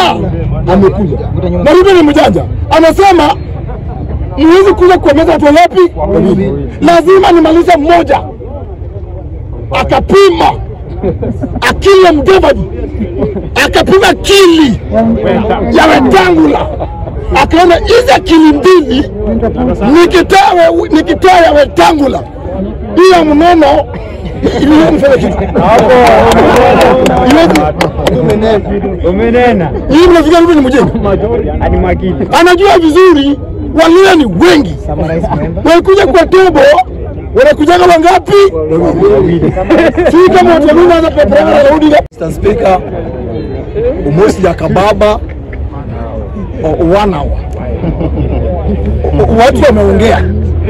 Weta amekuja na Ruto ni mjanja, anasema mwezi kuja kuomeza watu wangapi? Wawili. Lazima nimalize mmoja. Akapima akili ya Mudavadi, akapima akili ya Wetangula, akaona hizi akili mbili nikitoa we- nikitoa ya Wetangula hiyo mnono iliyomfanya kitu Iwezi- Umenena hii mnafikia Ruto ni mjinga, hadi makini. anajua vizuri Waluya ni wengi, walikuja kwa tebo wanakujaga wangapi? Si kama watu wa Luya hata Pepe na Daudi Mr. Speaker, umosi ya kababa o- one hour. O- Watu wameongea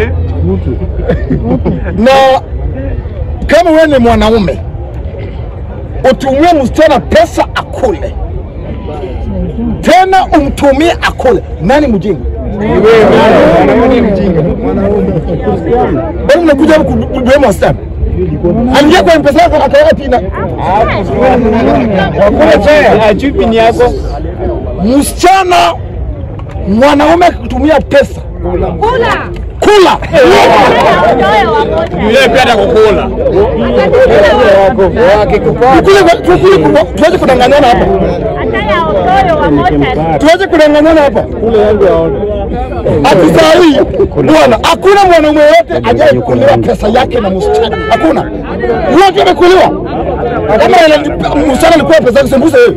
na kama wewe ni mwanaume utumie msichana pesa akule, tena umtumie akule, nani mjinga? Bado mnakuja huku kubeba wasichana, aliingia kwa mpesa yako akaweka pina Chupi ni yako. msichana mwanaume kutumia pesa Kula. kula Yule pia atakukula. Tukule- tukule- tuweze kudanganyana hapa tuweze kudanganyana hapa ati saa hii bwana hakuna mwanaume yote ajaye kuliwa pesa yake na msichana hakuna wote wamekuliwa kama ile- msichana alikuwa pesa yake sembuse wewe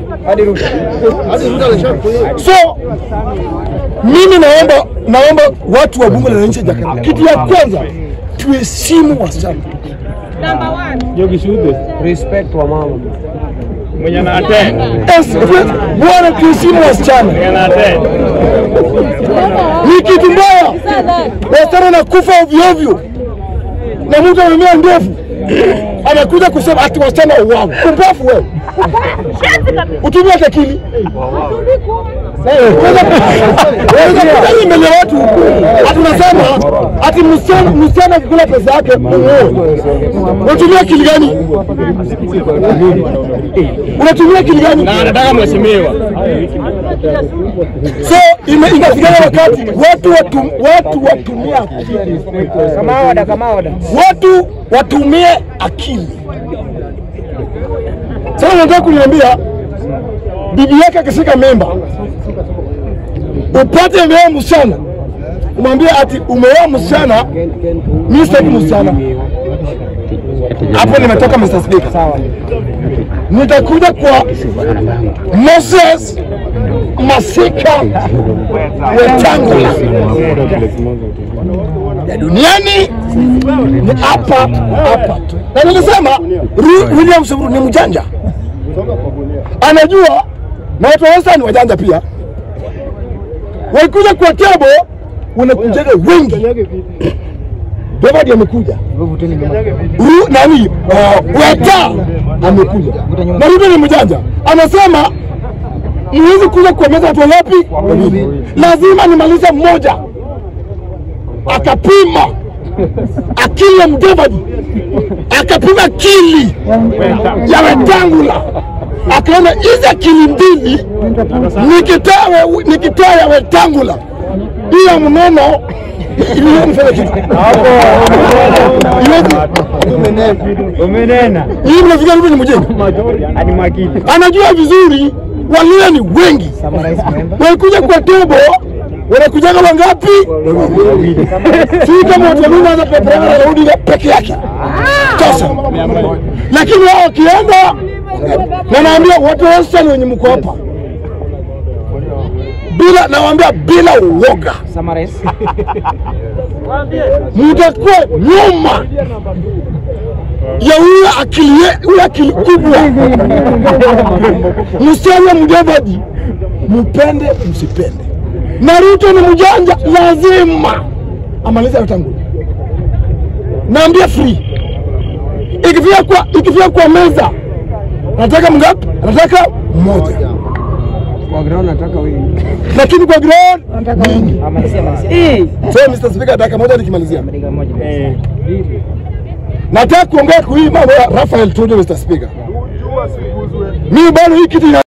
so mimi naomba naomba watu wa bunge la nchi ya Jakarta kitu ya kwanza tuheshimu wasichana Respect wa mama. Mwenye na attend. Yes, tu- bwana tuheshimu wasichana Mwenye na attend. ni kitu mbaya wasichana nakufa ovyo ovyo na mtu amemea ndefu anakuja kusema ati wasichana wao upofu wewe utumie hata akili Unaweza kuja mbele ya watu ati unasema ati msichana msichana kukula pesa yake muoe unatumia akili gani unatumia akili gani Na anataka mheshimiwa. so ime- inafikia wakati watu watu watu watumie akili Kama oda, kama oda. watu watumie akili. Sasa nataka kuniambia bibi yake akishika mimba, upate mea msichana, umwambie ati umeoa msichana, mimi sitaki msichana. Hapo nimetoka Mr. Speaker. Nitakuja kwa Moses Masika Wetangula ya duniani ni hapa hapa tu, na nilisema Ru- William Samburu ni mjanja, anajua na watu wa Western ni wajanja pia. Walikuja kwa tebo, wanakujaga wengi. David amekuja, Ru- nani uh, Weta amekuja, na Ruto ni mjanja, anasema mwezi kuja kuomeza watu wangapi? Wawili. Lazima nimalize mmoja akapima akili ya Mudavadi, akapima akili ya Wetangula, akaona hizi akili mbili nikitoa we- nikitoa ya Wetangula hiyo mnono iliyomfanya kitu Iwezi- Umenena hii mnafikia Ruto ni mjinga, hadi makini. anajua vizuri Waluya ni wengi, walikuja kwa tebo wanakujaga wangapi? Si kama watu wa Luya hata Pepe na Daudi peke yake sasa, lakini wao wakienda, na naambia watu wote wenye mko hapa bila, nawaambia bila uoga, mutakuwa nyuma ya huyo akili ye- huyo akili kubwa Musalia Mudavadi, mpende msipende, na Ruto ni mjanja, lazima amalize Wetangula. Naambia free, ikifika kwa ikifika kwa meza, nataka mngapi? Nataka mmoja, Kwa ground nataka wengi. lakini kwa ground mingi. Amalizia amalizia. So Mr. Speaker, dakika moja nikimalizia, Dakika moja. Eh. nataka kuongea kwa hii mambo ya Rafael Tuju, Mr. Speaker. Mimi bado hii kitu ina